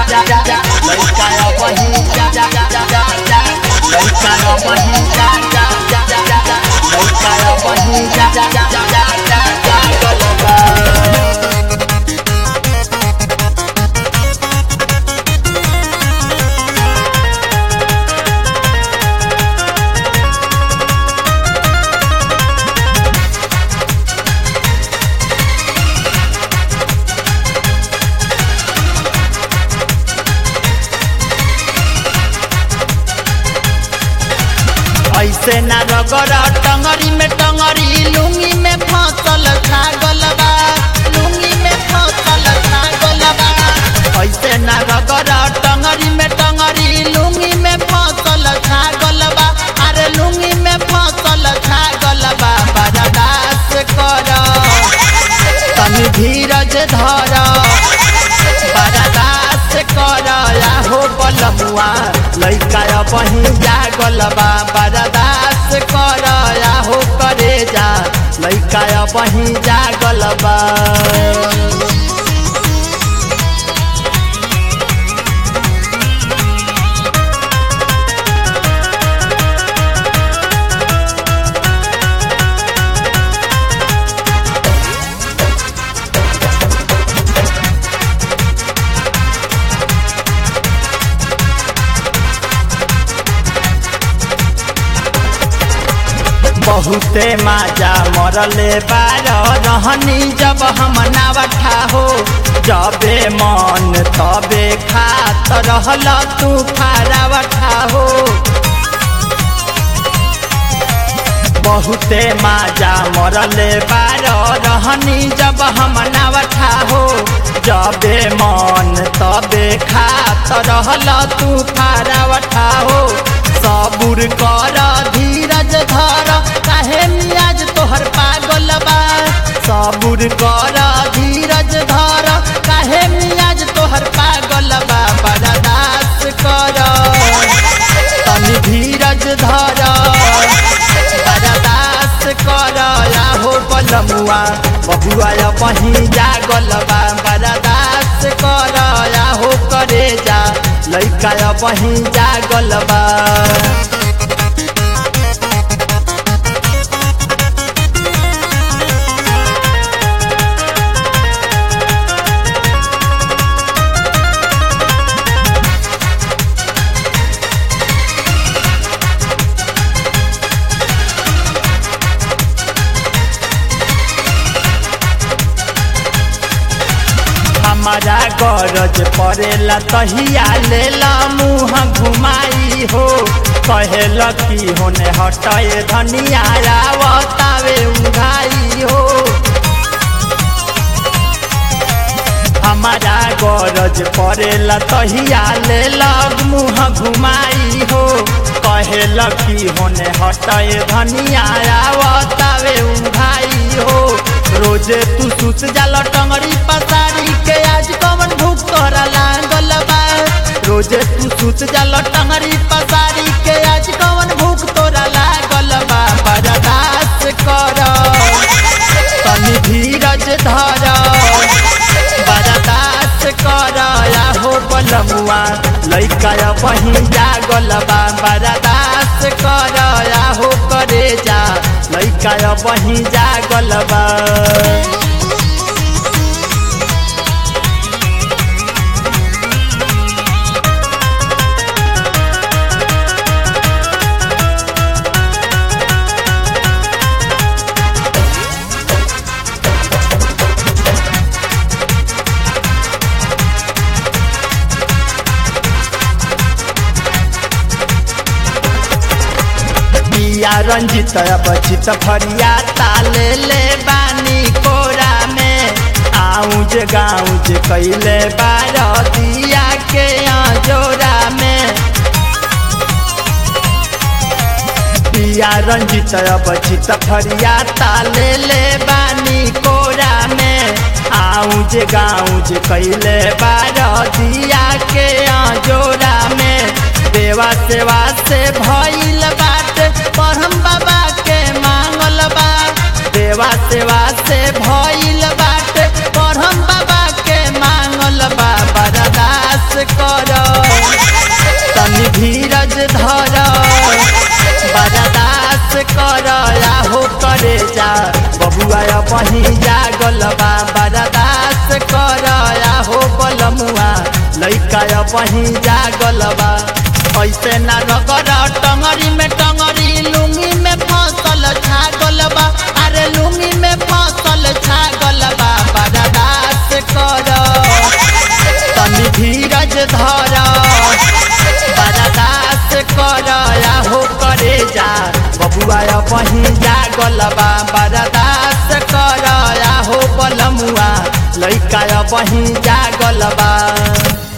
जा जा जा लइका वही जा जा जा जा जा जा लइका वही जा जा जा जा जा जा लइका वही जा जा जा जा जा जा जा गलबा ऐसे ना रगड़ टंगरी में टंगरी लुंगी में फसल छागल बा लुंगी में फसल छागल बा ऐसे ना रगड़ टंगरी में टंगरी लुंगी में फसल छागल बा अरे लुंगी में फसल छागल बा बर्दाश्त कर तनी धीरज धर बर्दाश्त कर हो बलमुआ लइका बही जागल बा बर्दाश्त कर हो करे जा लइका बही जागल बा बहुते माजा मरले बार रहनी जब हम नावठा हो जबे मन तबे खात रहल तू फारावठा हो बहुते माजा मरले बार रहनी जब हम नावठा हो जबे मन तबे खात रहल तू फारावठा हो सबुर कर धीरज धर काहे मियाज तोहर पागल बा सबुर कर धीरज धर काहे मियाज तोहर पागल बा बर्दाश्त कर तनी धीरज धर बर्दाश्त कर हो बलमुआ बबुआ बही जागल बा बर्दाश्त कर हो करे जा लइका बही जागल बा हमारा गरज पड़ेला तहिया लेला मुँह घुमाई हो कहेल की होने हटाए धनिया आवतावे उघाई हो हमारा गरज पड़ेला तहिया लेला मुँह घुमाई हो कहेल की होने हटाए धनिया आवतावे उघाई हो रोजे तू सुत जाला टंगड़ी पसारी के आज कवन भूख तोरा लागल बा रोजे तू सुत जाला टंगड़ी पसारी के आज कवन भूख तोरा लागल बा बर्दाश्त कर तनी धीरज धर बर्दाश्त कर हो बलमुआ लइका बही जागल बा बर्दाश्त कर हो करे जा लइका बही जागल बा पिया रंजित बचित फरिया ताले ले बानी कोरा में आउज गाउज कैले बार दिया के जोरा में पिया रंजित बचित फरिया ताले ले बानी कोरा में आउज गाउज कैले बार दिया के जोरा में देवा सेवा से भइल बात परम बाबा के मांगल बा देवा सेवा से भइल बात परम बाबा के मांगल बा बर्दाश्त कर बही जागल बा ऐसे ना रगर टंगरी में टंगरी लुंगी में फसल छागल बा अरे लुंगी में फसल छागल बा बर्दाश्त कर तनी धीरज धर बर्दाश्त कर या हो करे जा बबुआ बही जागल बा बर्दाश्त कर या हो बलमुआ लइका बही जागल बा